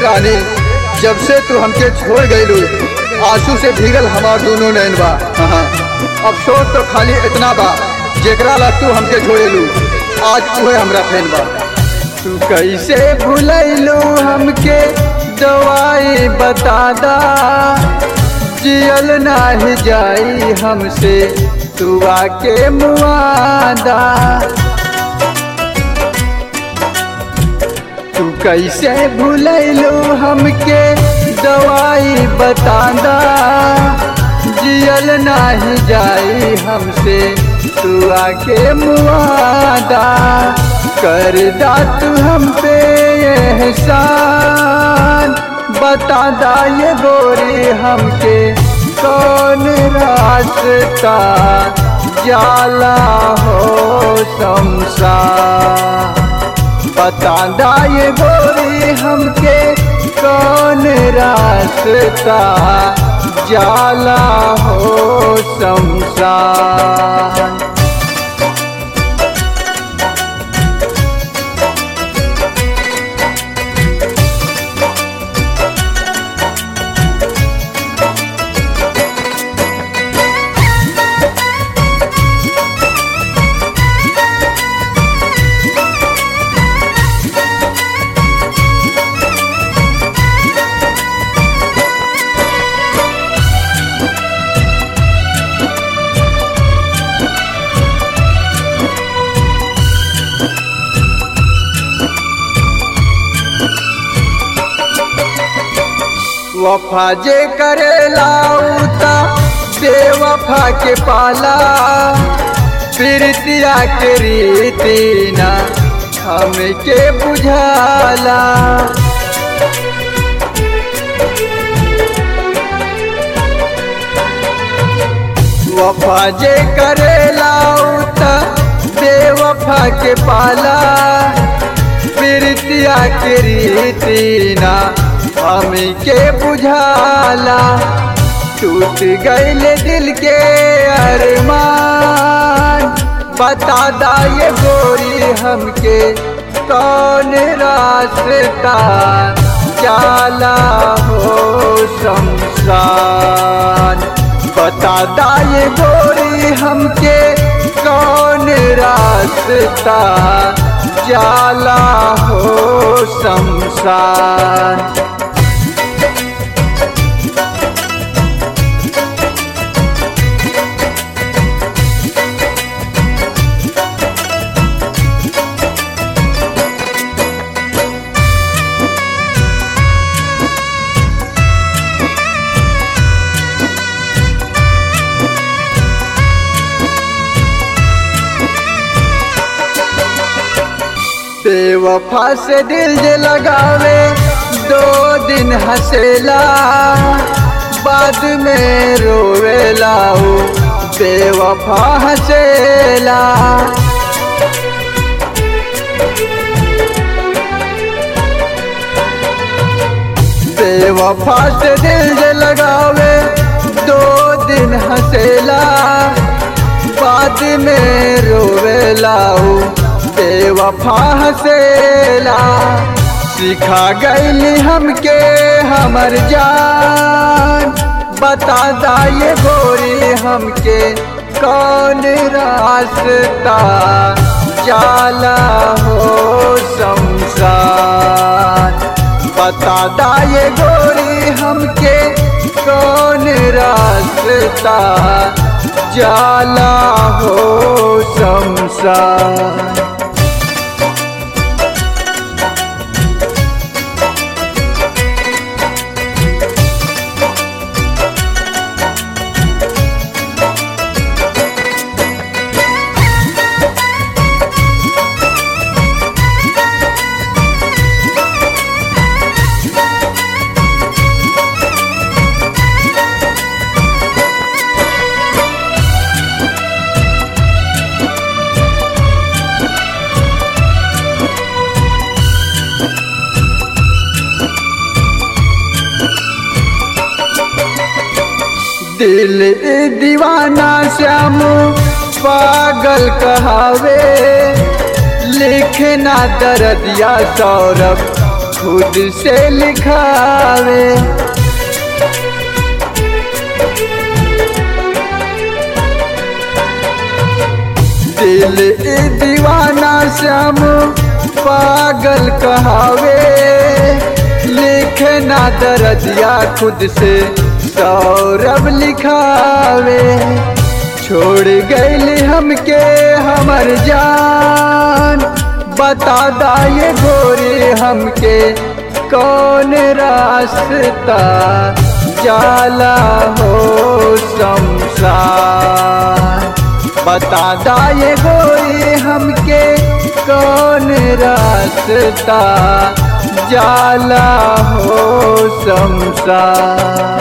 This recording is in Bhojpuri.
रानी जब से तू हमके छोड़ गईलू आंसू से भीगल हमार दोनों नैन बा हाँ अफसोस तो खाली इतना बा जेकरा ला तू हमके छोड़ेलू आज उहे हमरा फैन बा तू कैसे भूलैलू हमके दवाई बता दा जियल नाही जाई हमसे तू आके मुआदा तू कैसे भूलैलू हमके दवाई बता दा जियल नाही जाई हमसे तू आके मुआदा कर दा तू हम पे एहसान बता दा ये गोरी हमके कौन रास्ता जाला हो संसार बता दा ये गोरी हमके कौन रास्ता जाला हो संसार वफा जे करे लाउता बेवफा के पाला प्रीतिया के रीति ना हमके बुझाला वफा जे करे लाउता बेवफा के पाला प्रीतिया के रीति ना हमके बुझाला टूट गईल दिल के अरमान बता दा ये गोरी हमके कौन रास्ता जाला हो शमशान बता दा ये गोरी हमके कौन रास्ता जाला हो शमशान बेवफा से दिल जे लगावे दो दिन हंसेला बाद में रोवेला हो बेवफा हंसेला बेवफा से दिल जे लगावे दो दिन हंसेला बाद में रोवेला हो बेवफा हसेला सिखा गईली हमके हमर जान बता दा ये गोरी हमके कौन रास्ता जाला हो संसार बता दा ये गोरी हमके कौन रास्ता जाला हो संसार दिल दीवाना श्याम पागल कहावे लिखना दर्दिया सौरभ खुद से लिखावे दिल ए दीवाना श्याम पागल कहावे लिखना दरदिया खुद से सौरभ लिखावे छोड़ गईली हमके हमर जान बता दा ये गोरी हमके कौन रास्ता जाला हो शमशान बता दा ये गोरी हमके कौन रास्ता जाला हो शमशान